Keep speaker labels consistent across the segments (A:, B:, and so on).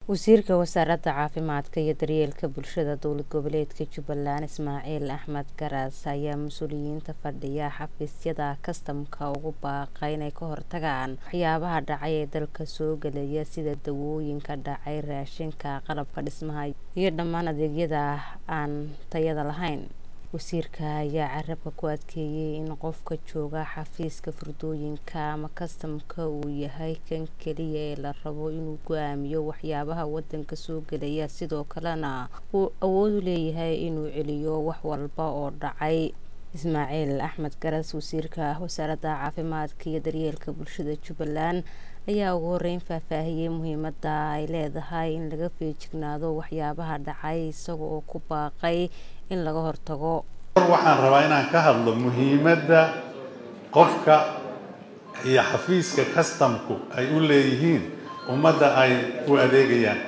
A: wasiirka wasaaradda caafimaadka iyo daryeelka bulshada dowlad goboleedka jubbaland ismaaciil axmed garas ayaa mas-uuliyiinta fadhiya xafiisyada kastamka ugu baaqay inay ka hortagaan waxyaabaha dhacay ee dalka soo gelaya sida dawooyinka dhacay raashinka qalabka dhismaha iyo dhammaan adeegyada aan tayada lahayn wasiirka ayaa carabka ku adkeeyey in qofka jooga xafiiska furdooyinka ama kastamka uu yahay kan keliya ee la rabo inuu go-aamiyo waxyaabaha wadanka soo gelaya sidoo kalena uu awood u leeyahay inuu celiyo wax walba oo dhacay ismaaciil axmed garas wasiirka wasaaradda caafimaadka iyo daryeelka bulshada jubbaland ayaa ugu horeyn faahfaahiyey muhiimada ay leedahay in laga feejignaado waxyaabaha dhacay isaga oo ku baaqay in laga hortago
B: waxaan rabaa inaan ka hadlo muhiimadda qofka iyo xafiiska kastamku ay u leeyihiin ummadda ay u adeegayaan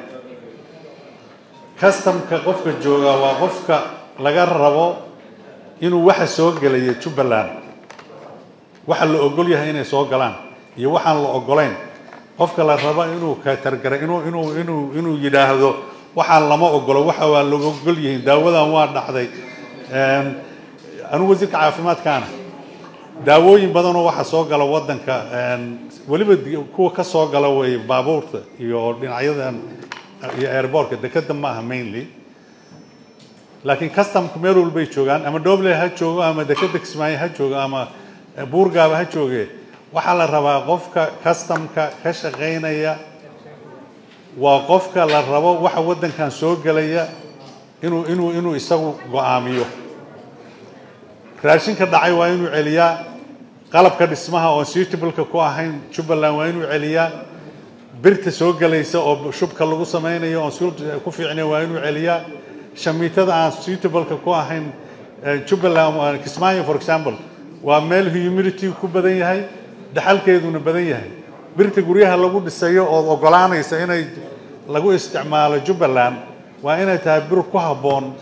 B: kastamka qofka jooga waa qofka laga rabo inuu waxa soo gelaya jubbaland waxa la ogol yahay inay soo galaan iyo waxaan la ogolayn qofka la rabo inuu katargara inuu inuu inuu inuu yidhaahdo waxaan lama ogolo waxa waa laga ogol yihiin daawadan waa dhacday anigu wasiirka caafimaadkaana daawooyin badanoo waxa soo gala wadanka weliba kuwa ka soo gala way baabuurta iyo dhinacyadan iyo airbortka dekeda ma aha mainly laakiin customka meel walbay joogaan ama doble ha joogo ama dekeda kismaayo ha joogo ama buurgaaba ha jooge waxaa la rabaa qofka customka ka shaqaynaya waa qofka la rabo waxa waddankan soo gelaya inuu inuu inuu isagu go-aamiyo raashinka dhacay waa inuu celiyaa qalabka dhismaha oon suitableka ku ahayn jubbaland waa inuu celiyaa birta soo gelaysa oo shubka lagu samaynayo oon ku fiicnay waa inuu celiyaa shamiitada aan suitableka ku ahayn jubbaland kismaayo for example waa meel humidity ku badan yahay dhaxalkeeduna badan yahay birta guryaha lagu dhisayo ood ogolaanaysa inay lagu isticmaalo jubbaland waa inay tahay bir ku habboon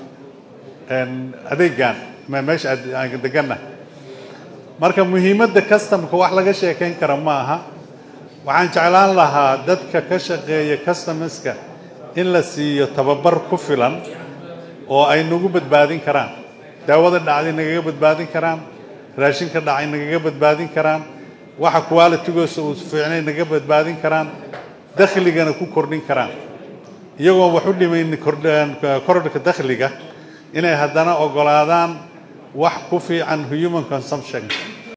B: adeegan meesha aan deganna marka muhiimadda customka wax laga sheekayn kara ma aha waxaan jeclaan lahaa dadka ka shaqeeya customerska in la siiyo tababar ku filan oo ay nagu badbaadin karaan daawada dhacday nagaga badbaadin karaan raashinka dhacay nagaga badbaadin karaan waxa qualitygoosa uu fiicnay naga badbaadin karaan dakhligana ku kordhin karaan iyagoo wax u dhimayn korodhka dakhliga inay haddana ogolaadaan wax ku fiican human consumption